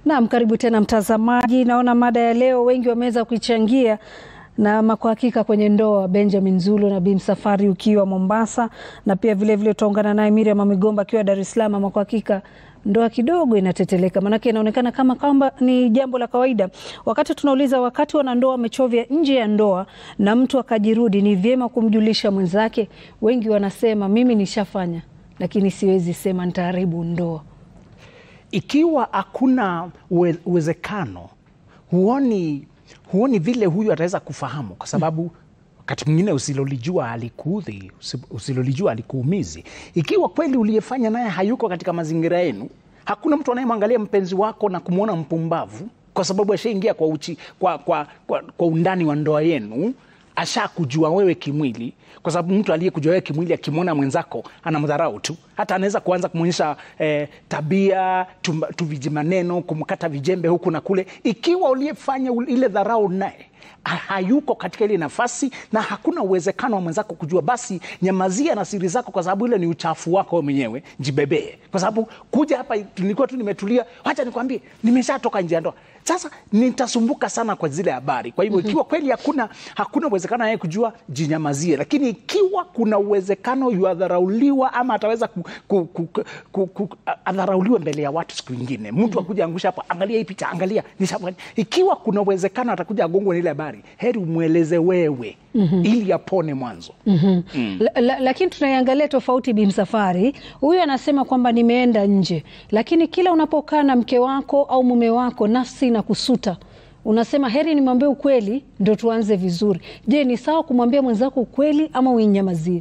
Naam, karibu tena mtazamaji. Naona mada ya leo wengi wameweza kuichangia na ama kwa hakika kwenye ndoa, Benjamin Zulu na Bi Msafwari ukiwa Mombasa, na pia vilevile tutaungana naye Miriam Migomba akiwa Dar es Salaam. Ama kwa hakika ndoa kidogo inateteleka, maanake inaonekana kama kwamba ni jambo la kawaida. Wakati tunauliza, wakati wanandoa wamechovya nje ya ndoa na mtu akajirudi, ni vyema kumjulisha mwenzake? Wengi wanasema mimi nishafanya, lakini siwezi sema nitaharibu ndoa. Ikiwa hakuna uwe, uwezekano, huoni huoni vile huyu ataweza kufahamu, kwa sababu wakati mwingine usilolijua alikuudhi, usilolijua alikuumizi. Ikiwa kweli uliyefanya naye hayuko katika mazingira yenu, hakuna mtu anayemwangalia mpenzi wako na kumwona mpumbavu kwa sababu ashaingia kwa, uchi, kwa, kwa, kwa, kwa undani wa ndoa yenu ashakujua wewe kimwili, kwa sababu mtu aliyekujua wewe kimwili akimwona mwenzako anamdharau tu, hata anaweza kuanza kumwonyesha eh, tabia tuviji maneno, kumkata vijembe huku na kule. Ikiwa uliyefanya ile dharau naye hayuko katika ile nafasi na hakuna uwezekano wa mwenzako kujua, basi nyamazia na siri zako, kwa sababu ile ni uchafu wako wewe mwenyewe. Jibebee, kwa sababu kuja hapa nilikuwa tu nimetulia, wacha nikwambie, nimeshatoka nje ya ndoa, sasa nitasumbuka sana kwa zile habari. Kwa hivyo ikiwa kweli hakuna hakuna uwezekano yeye kujua, jinyamazie. Lakini ikiwa kuna uwezekano yuadharauliwa ama ataweza ku, ku, ku, ku, ku, adharauliwe mbele ya watu siku ingine, mtu akuja angusha hapo, angalia hii picha, angalia nishafanya. Ikiwa kuna uwezekano atakuja agongwe na ile habari, heri umweleze wewe mm -hmm. ili apone mwanzo mm -hmm. mm. La, la, lakini tunaiangalia tofauti. Bi Msafwari huyu anasema kwamba nimeenda nje, lakini kila unapokaa na mke wako au mume wako nafsi na kusuta unasema heri nimwambie ukweli ndo tuanze vizuri. Je, ni sawa kumwambia mwenzako ukweli ama uinyamazie?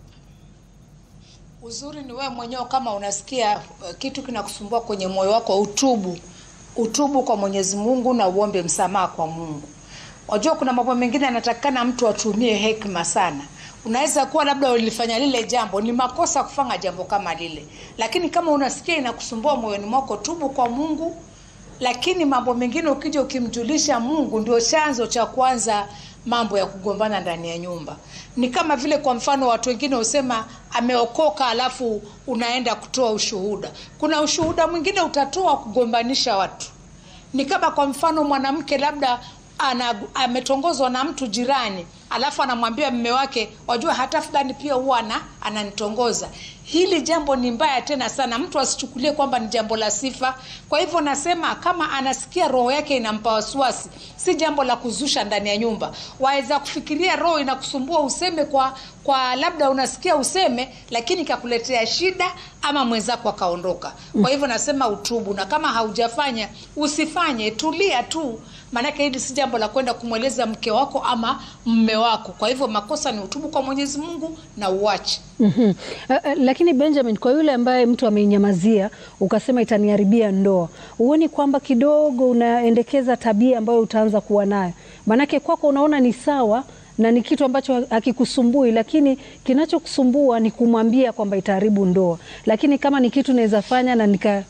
Uzuri ni wewe mwenyewe, kama unasikia uh, kitu kinakusumbua kwenye moyo wako, utubu, utubu kwa Mwenyezi Mungu na uombe msamaha kwa Mungu. Wajua kuna mambo mengine anatakikana mtu atumie hekima sana. Unaweza kuwa labda ulifanya lile jambo, ni makosa kufanya jambo kama lile, lakini kama unasikia inakusumbua moyoni mwako, tubu kwa Mungu. Lakini mambo mengine ukija ukimjulisha Mungu, ndio chanzo cha kwanza mambo ya kugombana ndani ya nyumba. Ni kama vile kwa mfano watu wengine husema ameokoka, alafu unaenda kutoa ushuhuda. Kuna ushuhuda mwingine utatoa kugombanisha watu. Ni kama kwa mfano mwanamke labda ana ametongozwa na mtu jirani, alafu anamwambia mme wake, wajua hata fulani pia huwa ananitongoza. Hili jambo ni mbaya tena sana, mtu asichukulie kwamba ni jambo la sifa. Kwa hivyo nasema kama anasikia roho yake inampa wasiwasi, si jambo la kuzusha ndani ya nyumba. Waweza kufikiria roho inakusumbua useme kwa kwa labda unasikia useme, lakini kakuletea shida ama mwenzako akaondoka. Kwa hivyo nasema utubu, na kama haujafanya usifanye, tulia tu maanake hili si jambo la kwenda kumweleza mke wako ama mme wako. Kwa hivyo makosa ni utubu kwa Mwenyezi Mungu na uache. mm -hmm. Uh, uh, lakini Benjamin, kwa yule ambaye mtu ameinyamazia ukasema itaniharibia ndoa, huoni kwamba kidogo unaendekeza tabia ambayo utaanza kuwa nayo? Maanake kwako unaona ni sawa na ni kitu ambacho hakikusumbui, lakini kinachokusumbua ni kumwambia kwamba itaharibu ndoa. Lakini kama ni kitu naweza fanya na nika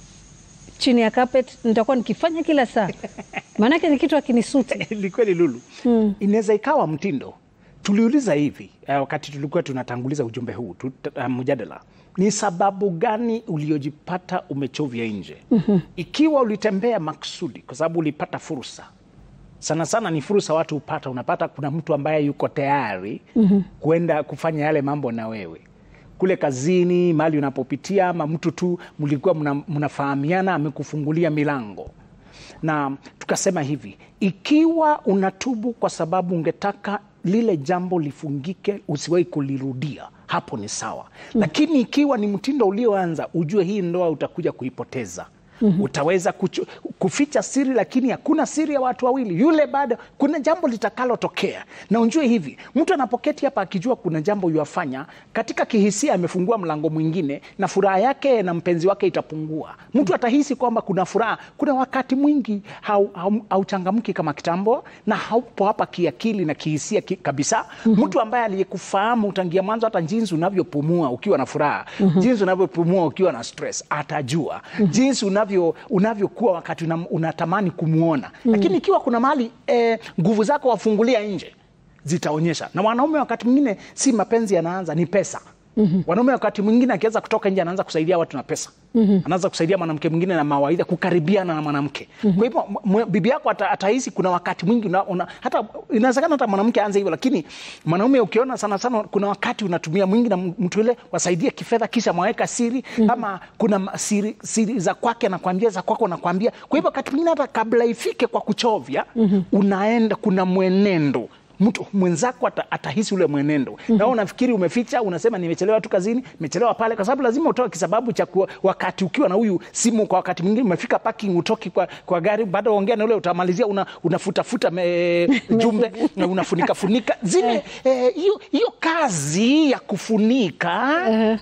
chini ya carpet nitakuwa nikifanya kila saa, maanake ni kitu akinisuti. Ni kweli Lulu, hmm. Inaweza ikawa mtindo. Tuliuliza hivi uh, wakati tulikuwa tunatanguliza ujumbe huu tu, uh, mjadala ni sababu gani uliojipata umechovya nje? mm -hmm. Ikiwa ulitembea maksudi kwa sababu ulipata fursa sana sana ni fursa watu hupata, unapata kuna mtu ambaye yuko tayari mm -hmm. kwenda kufanya yale mambo na wewe kule kazini, mahali unapopitia, ama mtu tu mlikuwa mnafahamiana, amekufungulia milango. Na tukasema hivi, ikiwa unatubu kwa sababu ungetaka lile jambo lifungike, usiwahi kulirudia, hapo ni sawa mm. Lakini ikiwa ni mtindo ulioanza, ujue hii ndoa utakuja kuipoteza. Mm -hmm. Utaweza kuchu, kuficha siri lakini hakuna siri ya watu wawili. Yule bado kuna jambo litakalotokea, na unjue hivi, mtu anapoketi hapa akijua kuna jambo yuafanya katika kihisia, amefungua mlango mwingine na furaha yake na mpenzi wake itapungua. Mtu atahisi kwamba kuna furaha. Kuna wakati mwingi hauchangamki hau, hau kama kitambo na haupo hapa kiakili na kihisia ki, kabisa. mm -hmm. Mtu ambaye aliyekufahamu tangia mwanzo, hata jinsi unavyopumua ukiwa na furaha, mm -hmm. jinsi unavyopumua ukiwa na stress atajua, mm -hmm. jinsi unavyokuwa wakati unatamani kumwona mm. Lakini ikiwa kuna mahali nguvu e, zako wafungulia nje, zitaonyesha. Na wanaume wakati mwingine si mapenzi yanaanza, ni pesa Wanaume wakati mwingine akiweza kutoka nje anaanza kusaidia watu na pesa, anaanza kusaidia mwanamke mwingine na mawaidha, kukaribiana na mwanamke. Kwa hivyo m- m- bibi yako ata- atahisi kuna wakati mwingi una, una, hata inawezekana hata mwanamke aanze hivyo, lakini mwanaume ukiona sana sana kuna wakati unatumia mwingi na mtu yule wasaidie kifedha, kisha mwaweka siri ama kuna ma- siri, siri za kwake anakwambia, za kwako anakwambia. Kwa hivyo wakati mwingine hata kabla ifike kwa kuchovya, unaenda kuna mwenendo mtu mwenzako ata, atahisi ule mwenendo mm-hmm. na wewe unafikiri umeficha, unasema nimechelewa tu kazini, nimechelewa pale, kwa sababu lazima utoe kisababu cha kuwa, wakati ukiwa na huyu simu. Kwa wakati mwingine umefika parking, utoki kwa, kwa gari, baada ya ongea na ule utamalizia una, unafutafuta me, jumbe na unafunika funika zile eh, hiyo hiyo kazi ya kufunika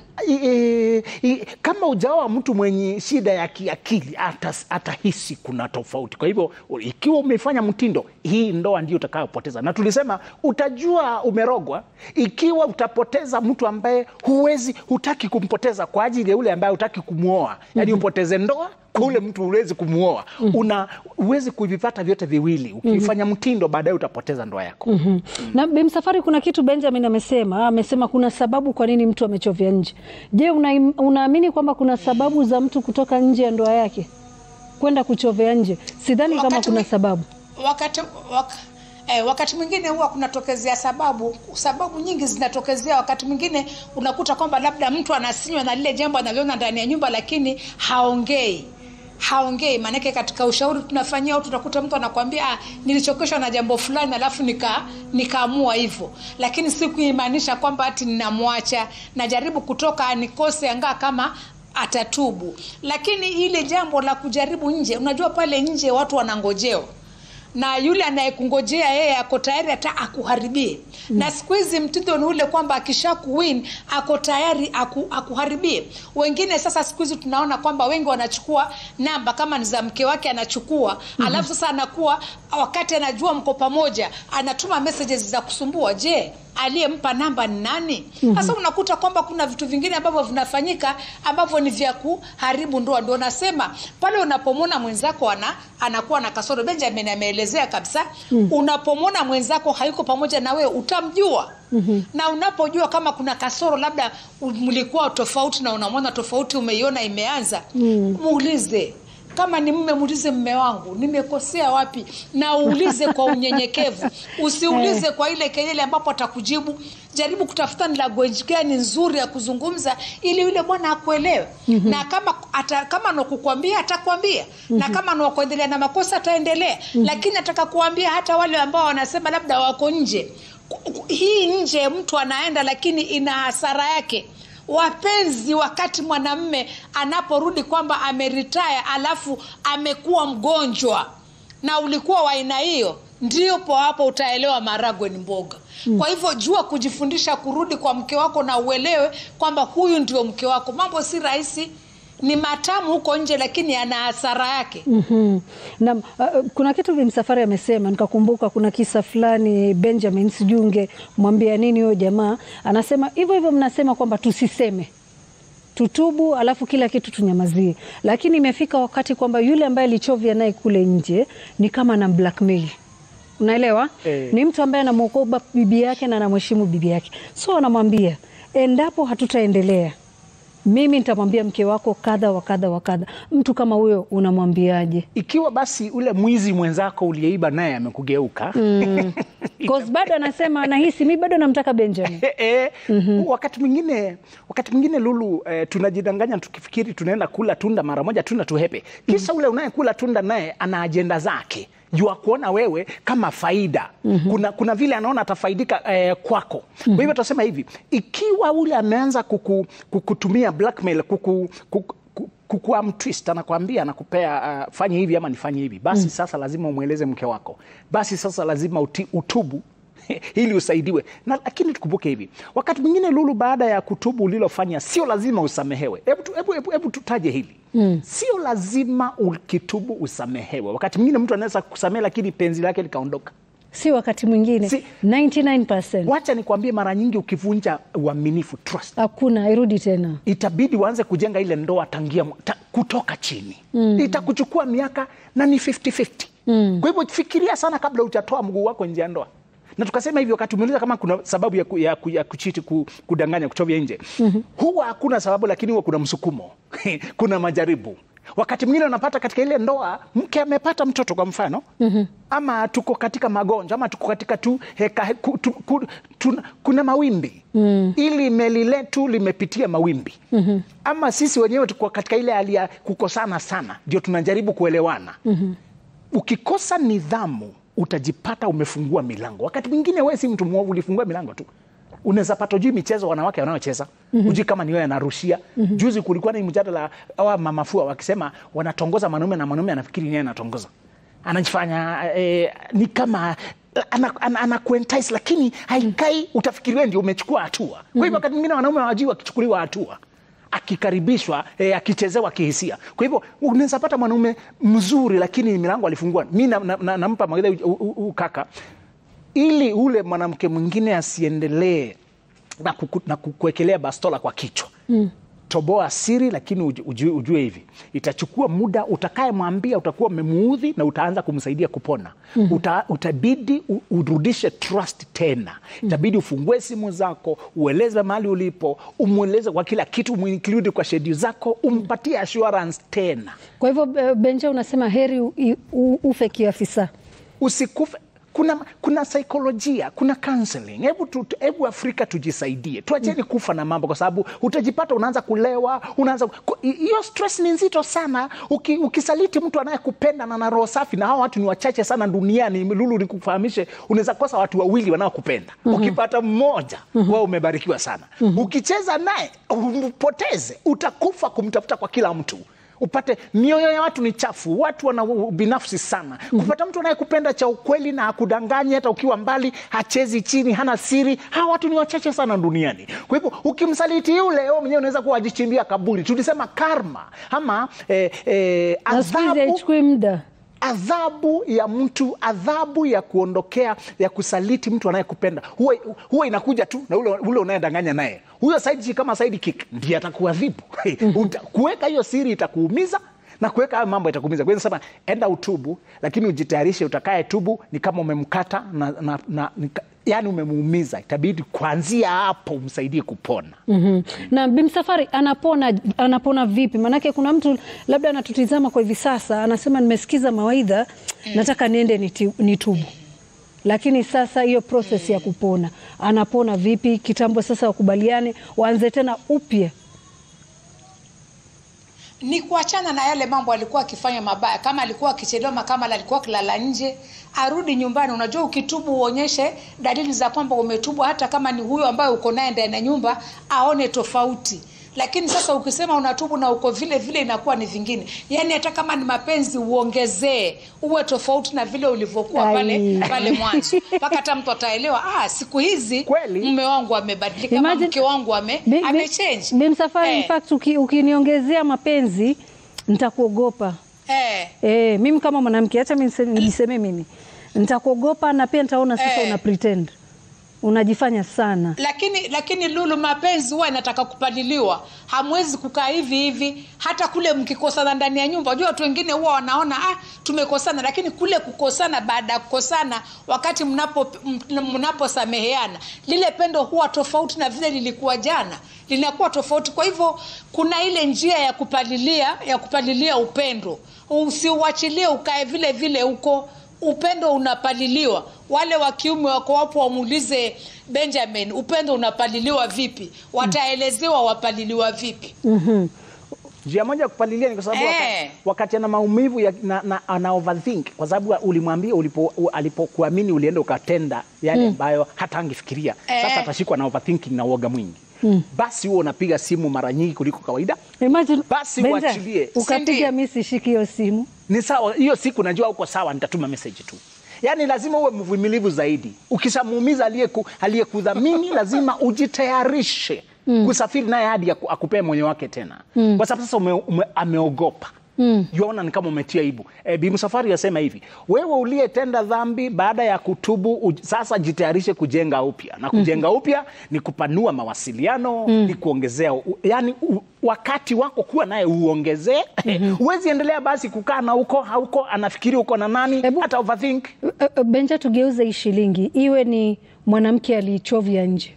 eh, eh, kama ujawa mtu mwenye shida ya kiakili atas- atahisi kuna tofauti. Kwa hivyo ikiwa umefanya mtindo, hii ndoa ndio utakayopoteza, na tulisema utajua umerogwa ikiwa utapoteza mtu ambaye huwezi, hutaki kumpoteza kwa ajili ya ule ambaye hutaki kumwoa, yaani upoteze ndoa kwa ule mtu huwezi kumwoa, una huwezi kuvipata vyote viwili. Ukifanya mtindo, baadaye utapoteza ndoa yako. Mhm. Na Bimsafari, kuna kitu Benjamin amesema, amesema kuna sababu kwa nini mtu amechovya nje. Je, una, unaamini kwamba kuna sababu za mtu kutoka nje ya ndoa yake kwenda kuchovya nje? Sidhani kama Wakati kuna mwi- sababu. wakati wak, eh, wakati mwingine huwa kunatokezea sababu sababu nyingi zinatokezea wakati mwingine unakuta kwamba labda mtu anasinywa na lile jambo analiona ndani ya nyumba lakini haongei haongei maanake katika ushauri tunafanyia au tutakuta mtu anakwambia ah, nilichokeshwa na jambo fulani alafu nika nikaamua hivyo lakini si kuimaanisha kwamba ati ninamwacha najaribu kutoka nikose angaa kama atatubu lakini ile jambo la kujaribu nje unajua pale nje watu wanangojeo na yule anayekungojea yeye ako tayari hata akuharibie mm. na siku hizi mtindo ni ule kwamba akisha kuwin ako tayari aku, akuharibie wengine sasa siku hizi tunaona kwamba wengi wanachukua namba kama ni za mke wake anachukua mm-hmm. alafu sasa anakuwa wakati anajua mko pamoja anatuma messages za kusumbua je aliyempa namba ni nani sasa mm-hmm. unakuta kwamba kuna vitu vingine ambavyo vinafanyika ambavyo ni vya kuharibu ndoa ndio nasema pale unapomwona mwenzako ana, anakuwa na kasoro benjamin ameelezea kabisa mm-hmm. unapomwona mwenzako hayuko pamoja na wewe utamjua mm-hmm. na unapojua kama kuna kasoro labda mlikuwa tofauti na unamwona tofauti umeiona imeanza mm-hmm. muulize kama ni mme muulize mme wangu nimekosea wapi na uulize kwa unyenyekevu usiulize kwa ile kelele ambapo atakujibu jaribu kutafuta ni language gani nzuri ya kuzungumza ili yule bwana akuelewe mm-hmm. na kama ata, kama nakukwambia atakwambia mm-hmm. na kama nakuendelea na makosa ataendelea mm-hmm. lakini ataka kuambia hata wale ambao wanasema labda wako nje hii nje mtu anaenda lakini ina hasara yake wapenzi wakati mwanamme anaporudi kwamba ameritaya alafu amekuwa mgonjwa na ulikuwa wa aina hiyo ndipo hapo utaelewa maragwe ni mboga mm. kwa hivyo jua kujifundisha kurudi kwa mke wako na uelewe kwamba huyu ndio mke wako mambo si rahisi ni matamu huko nje lakini ana hasara yake mm-hmm. na uh, kuna kitu Bimsafari amesema nikakumbuka kuna kisa fulani Benjamin, sijui ungemwambia nini huyo jamaa. Anasema hivyo hivyo, mnasema kwamba tusiseme tutubu, alafu kila kitu tunyamazie, lakini imefika wakati kwamba yule ambaye alichovya naye kule nje ni kama na blackmail unaelewa Eh. ni mtu ambaye anamwokoba bibi yake na anamheshimu bibi yake, so anamwambia endapo hatutaendelea mimi nitamwambia mke wako kadha wa kadha wa kadha. Mtu kama huyo unamwambiaje? Ikiwa basi ule mwizi mwenzako uliyeiba naye amekugeuka Mm. Cause bado anasema anahisi mi bado namtaka Benjamin. Eh, eh, wakati mwingine wakati mwingine Lulu eh, tunajidanganya tukifikiri tunaenda kula tunda mara moja tunda tuhepe, kisha ule unayekula tunda naye ana ajenda zake jua kuona wewe kama faida kuna, kuna vile anaona atafaidika eh, kwako kwa hivyo tutasema hivi ikiwa ule ameanza kuku, kukutumia blackmail kuku, kuku, ku- kukuam twist anakwambia anakupea uh, fanye hivi ama nifanye hivi basi sasa lazima umweleze mke wako basi sasa lazima uti, utubu ili usaidiwe na lakini tukumbuke hivi wakati mwingine lulu baada ya kutubu ulilofanya sio lazima usamehewe hebu tu- hebu- hebu- hebu tutaje hili mm. sio lazima ukitubu usamehewe wakati mwingine mtu anaweza kusamehe lakini penzi lake likaondoka Si wakati mwingine Si- 99% wacha nikwambie mara nyingi ukivunja uaminifu trust hakuna irudi tena. itabidi uanze kujenga ile ndoa tangia mwa- ta, kutoka chini mm. itakuchukua miaka na ni 50-50 mm. kwa hivyo fikiria sana kabla hujatoa mguu wako nje ya ndoa na tukasema hivyo wakati umeuliza kama kuna sababu ya, ku, ya, ku, ya kuchiti ku, kudanganya kuchovya nje huwa hakuna sababu lakini huwa kuna msukumo kuna majaribu wakati mwingine unapata katika ile ndoa mke amepata mtoto kwa mfano ama tuko katika magonjwa ama tuko katika tu, heka, ku, tu, ku, tu, kuna mawimbi ili meli letu limepitia mawimbi ama sisi wenyewe tuko katika ile hali ya kukosana sana ndio tunajaribu kuelewana ukikosa nidhamu utajipata umefungua milango. Wakati mwingine wewe si mtu mwovu, ulifungua milango tu. Unaweza pata ujui michezo wanawake wanaocheza ujui kama ni wewe anarushia. Juzi kulikuwa na hii mjadala wa mamafua wakisema wanatongoza mwanaume na mwanaume anafikiri yeye anatongoza, anajifanya eh, ni kama ana, ana, ana kuentice, lakini haikai, utafikiri wewe ndio umechukua hatua. Kwa hivyo wakati mwingine wanaume hawajui wakichukuliwa hatua akikaribishwa eh, akichezewa kihisia. Kwa hivyo unaweza pata mwanaume mzuri, lakini milango alifungua. Mi nampa na, na, nampa mawaidha huu kaka, ili ule mwanamke mwingine asiendelee na, kuku, na kukuwekelea bastola kwa kichwa mm. Toboa siri, lakini ujue, ujue hivi itachukua muda. Utakayemwambia utakuwa umemuudhi na utaanza kumsaidia kupona mm -hmm. Uta, utabidi u- urudishe trust tena, itabidi ufungue simu zako, ueleze mahali ulipo, umweleze kwa kila kitu, umuinclude kwa schedule zako, umpatie assurance tena, Kwa hivyo eh, Benja, unasema heri u, u, ufe kiafisa. usikufe. Kuna, kuna saikolojia, kuna counseling. Hebu tu, hebu Afrika tujisaidie, tuacheni kufa na mambo, kwa sababu utajipata unaanza kulewa, unaanza ku- hiyo stress ni nzito sana. Uki, ukisaliti mtu anayekupenda na na roho safi, na hao watu ni wachache sana duniani. Lulu, nikufahamishe, unaweza kosa watu wawili wanaokupenda. Ukipata mmoja, wewe umebarikiwa sana. Ukicheza naye umpoteze, utakufa kumtafuta kwa kila mtu upate mioyo ya watu ni chafu, watu wana binafsi sana. Kupata mtu anayekupenda cha ukweli na akudanganye hata ukiwa mbali, hachezi chini, hana siri, hawa watu ni wachache sana duniani. Kwa hivyo ukimsaliti yule, wewe mwenyewe unaweza kuwa wajichimbia kaburi. Tulisema karma ama eh, eh, Na siku hizi adhabu haichukui muda. adhabu ya mtu, adhabu ya kuondokea, ya kusaliti mtu anayekupenda huwa, huwa inakuja tu na ule, ule unayedanganya naye. Huyo side chick kama side kick ndiye atakuadhibu. Uta- Kuweka hiyo siri itakuumiza na kuweka hayo mambo itakuumiza. Kwa hiyo nasema enda utubu, lakini ujitayarishe, utakaye tubu ni kama umemkata na, na, na, nika- yani umemuumiza, itabidi kuanzia hapo umsaidie kupona. Mhm. Na Bimsafari anapona anapona vipi? Maanake kuna mtu labda anatutizama kwa hivi sasa anasema nimesikiza mawaidha, nataka niende niti- nitubu, lakini sasa hiyo proses ya kupona anapona vipi? Kitambo sasa wakubaliane, waanze tena upya. ni kuachana na yale mambo alikuwa akifanya mabaya, kama alikuwa akichelewa, ama kama alikuwa akilala nje, arudi nyumbani. Unajua, ukitubu uonyeshe dalili za kwamba umetubu, hata kama ni huyo ambaye uko naye ndani ya nyumba aone tofauti. Lakini sasa ukisema unatubu na uko vile vile, inakuwa ni vingine. Yani hata kama ni mapenzi uongezee, uwe tofauti na vile ulivyokuwa Ai. pale pale mwanzo, mpaka hata mtu ataelewa, ah, siku hizi Kweli. mume wangu amebadilika, ama Imagine- mke wangu ame Bi- bi- amechange. Bimsafari, in Eh, fact uki- ukiniongezea mapenzi nitakuogopa. eh. Eh, mimi kama mwanamke, acha mimi niseme- nijisemee mimi, nitakuogopa na pia nitaona sasa Eh. una pretend, unajifanya sana. lakini lakini Lulu, mapenzi huwa inataka kupaliliwa. Hamwezi kukaa hivi hivi, hata kule mkikosana ndani ya nyumba. Unajua watu wengine huwa wanaona ah, tumekosana, lakini kule kukosana, baada ya kukosana, wakati mnapo m- mnaposameheana, lile pendo huwa tofauti na vile lilikuwa jana, linakuwa tofauti. Kwa hivyo kuna ile njia ya kupalilia ya kupalilia upendo, usiuachilie ukae vile vile huko upendo unapaliliwa. Wale wa kiume wako wapo, wamuulize Benjamin, upendo unapaliliwa vipi? Wataelezewa wapaliliwa vipi. Mhm. Njia moja ya kupalilia ni kwa sababu Eh. wakati, wakati ana maumivu ya, na, na, ana overthink kwa sababu ulimwambia ulipo, u- alipokuamini ulienda ukatenda yale ambayo hata angefikiria. Eh. Sasa atashikwa na overthinking na uoga mwingi. Basi huo unapiga simu mara nyingi kuliko kawaida. Imagine, Basi Benja, uachilie. ukapiga Sindio? mi sishiki hiyo simu. Ni sawa, hiyo siku najua uko sawa, nitatuma message tu. Yaani lazima uwe mvumilivu zaidi. Ukishamuumiza aliyeku- aliyekudhamini lazima ujitayarishe kusafiri naye hadi aku- akupee moyo wake tena, kwa sababu sasa ume, ume, ameogopa mm. Yuaona ni kama umetia aibu. E, Bi Msafwari asema hivi, wewe uliyetenda dhambi baada ya kutubu u, sasa jitayarishe kujenga upya na kujenga upya ni kupanua mawasiliano ni kuongezea u, yani u, wakati wako kuwa naye uongezee. Huwezi endelea basi kukaa na huko hauko, anafikiri uko na nani, Hebu- hata overthink. Uh, uh, Benja, tugeuze hii shilingi iwe ni mwanamke alichovya nje,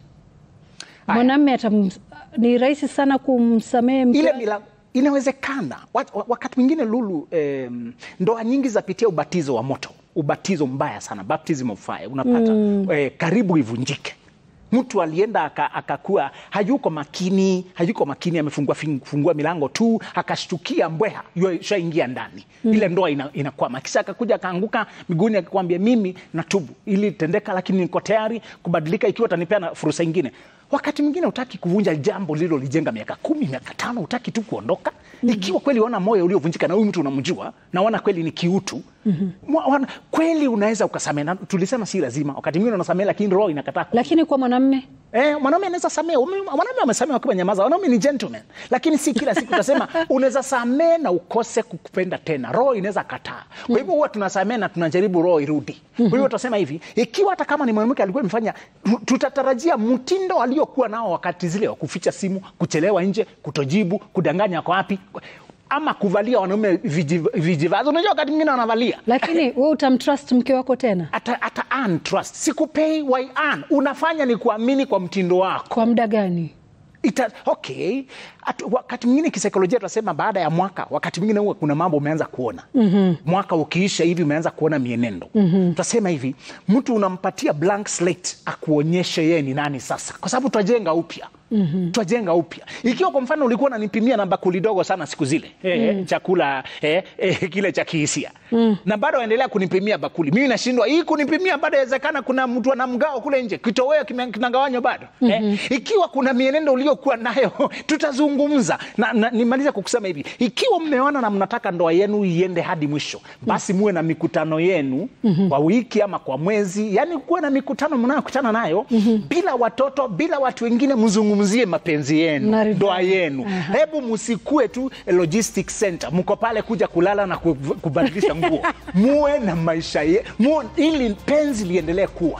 mwanamme atam ni rahisi sana kumsamehe mke ile wake? mila inawezekana Wa- wa- wakati mwingine Lulu, em, ndoa nyingi zapitia ubatizo wa moto, ubatizo mbaya sana, baptism of fire, unapata eh, karibu ivunjike. Mtu alienda aka- akakuwa hayuko makini, hayuko makini, amefungua fin- fungua milango tu, akashtukia mbweha yu- shaingia ndani, ile ndoa ina, inakwama. Kisha akakuja akaanguka miguuni, akakwambia mimi natubu, ili tendeka, lakini niko tayari kubadilika ikiwa utanipea na fursa ingine. Wakati mwingine utaki kuvunja jambo lililolijenga miaka kumi, miaka tano, utaki tu kuondoka. Ikiwa kweli wana moyo uliovunjika na huyu mtu unamjua na wana kweli ni kiutu Mwa- wana, kweli unaweza ukasamehe, na tulisema si lazima. Wakati mwingine unasamehe, lakini roho inakataa ku- Lakini kwa mwanamme Eh, mwanaume anaweza samehe. Ume- Mwanaume amesamehe akiwa nyamaza. Wanaume ni gentleman, lakini si kila siku utasema unaweza samehe na ukose kukupenda tena. Roho inaweza kataa. Kwa hivyo huwa tunasamehe na tunajaribu roho irudi. Kwa hivyo utasema hivi, ikiwa hata kama ni mwanamke alikuwa amefanya, tu- tutatarajia mtindo aliokuwa nao wakati zile wa kuficha simu, kuchelewa nje, kutojibu, kudanganya kwa wapi ama kuvalia wanaume viji- vijivazo. Unajua wakati mwingine wanavalia lakini wewe utamtrust mke wako tena ata, ata earn trust. Sikupei why earn. Unafanya ni kuamini kwa mtindo wako. kwa muda gani? Ita, okay. At, wakati mwingine kisaikolojia tunasema baada ya mwaka, wakati mwingine huwa kuna mambo umeanza kuona mwaka ukiisha hivi umeanza kuona mienendo tutasema hivi, mtu unampatia blank slate akuonyeshe yeye ni nani sasa, kwa sababu twajenga upya twajenga upya. Ikiwa kwa mfano ulikuwa unanipimia na bakuli dogo sana siku zile eh, chakula eh, eh, kile cha kihisia na bado waendelea kunipimia bakuli, mimi nashindwa hii kunipimia bado. Inawezekana kuna mtu ana mgao kule nje, kitoweo kime- kinagawanywa bado eh. Ikiwa kuna mienendo uliokuwa nayo tutazungumza na, na nimaliza kwa kusema hivi, ikiwa mmeona na mnataka ndoa yenu iende hadi mwisho, basi muwe na mikutano yenu kwa wiki ama kwa mwezi, yani kuwe na mikutano mnayokutana nayo bila watoto, bila watu wengine, mzungumzie mapenzi yenu, Maridadi. ndoa yenu. Hebu msikue tu logistic center, mko pale kuja kulala na kuv- kubadilisha nguo. Muwe na maisha ye, muwe, ili penzi liendelee kuwa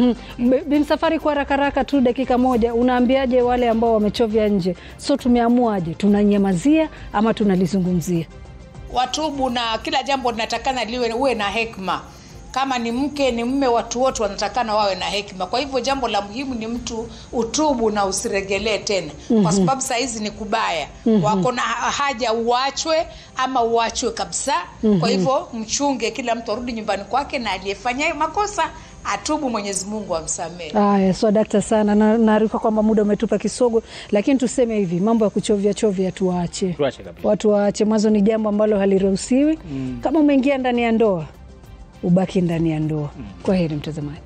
B- Bi Msafwari, kwa haraka haraka tu, dakika moja, unaambiaje wale ambao wamechovya nje? So tumeamuaje, tunanyamazia ama tunalizungumzia? watubu na kila jambo linatakana liwe uwe na hekima kama ni mke ni mme watu wote wanatakana wawe na hekima kwa hivyo jambo la muhimu ni mtu utubu na usiregelee tena kwa sababu saa hizi ni kubaya wako na haja uachwe ama uachwe kabisa kwa hivyo mchunge kila mtu arudi nyumbani kwake na aliyefanya hayo makosa atubu mwenyezi mungu amsamehe Aya, so dakta sana, na naarifa kwamba muda umetupa kisogo, lakini tuseme hivi, mambo ya kuchovya chovya tuache, Tuache kabisa. watu waache. Mwanzo ni jambo ambalo haliruhusiwi. Kama umeingia ndani ya ndoa, ubaki ndani ya ndoa. Kwa heri mtazamaji.